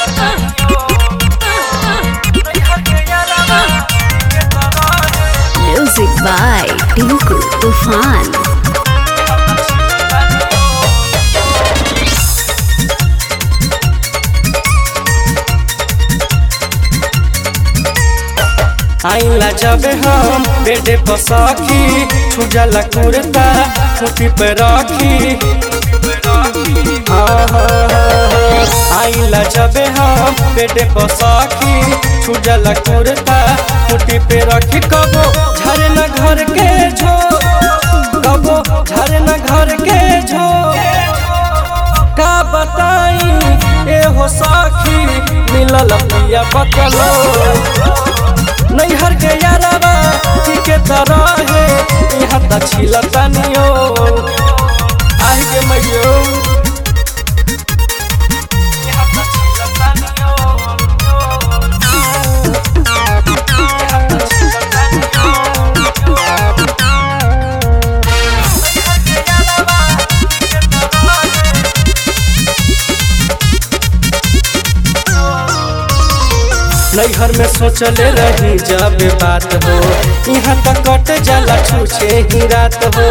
Music by Tinku Tufan. आइला जब हम बेडे पर सखी छुजला कुर्ता छुटी पे रखी हाँ, हाँ, हाँ। आइला जब हम बेडे पर सखी छुजला कुर्ता छुटी पे रखी कबो झरना घर के झो कबो झरना घर के झो का बताई ए हो सखी मिलल पिया बकलो नैहर के यारवा की के तरह है यहाँ त छिलतनियो आहि के मैयो यहाँ त छिलतनियो यहाँ त छिलतनियो नैहर के यारवा की के तरह है नैहर में सोचले रही जब बात हो यहाँ तक कट जाला छूछे ही रात हो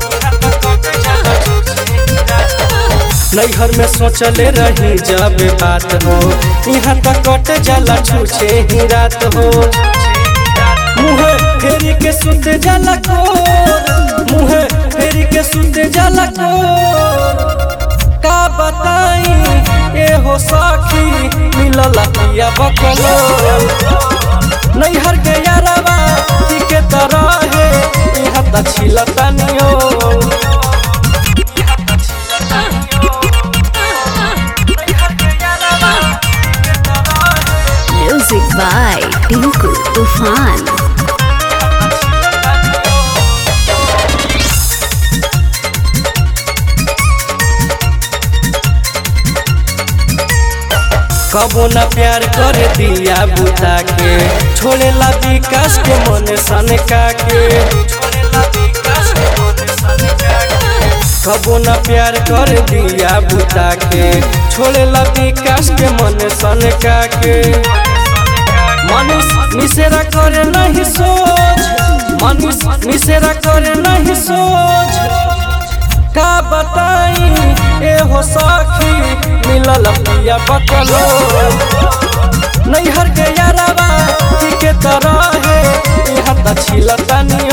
नैहर में सोचले रही जब बात हो यहाँ तक कट जाला छूछे ही रात हो मुँह फेरी के सुत जाला को मुँह फेरी के सुत जाला को का बताई ए हो सखी मिलल पिया बकलो नैहर के यारवा की के तरह है यहाँ त छिलतनियो Music by Tinku Tufan. कबो न प्यार कर दिया बुता के छोड़े ला विकास के मन सनका के कबो न प्यार कर दिया बुता के छोड़े ला विकास के मन सनका के मनीष मिसेरा करे नहीं सोच मनीष मिसेरा करे नहीं सोच का बताई ए हो सखी मिलल पिया बकलो नैहर के यारवा की के तरह है यहाँ त छिलतनियो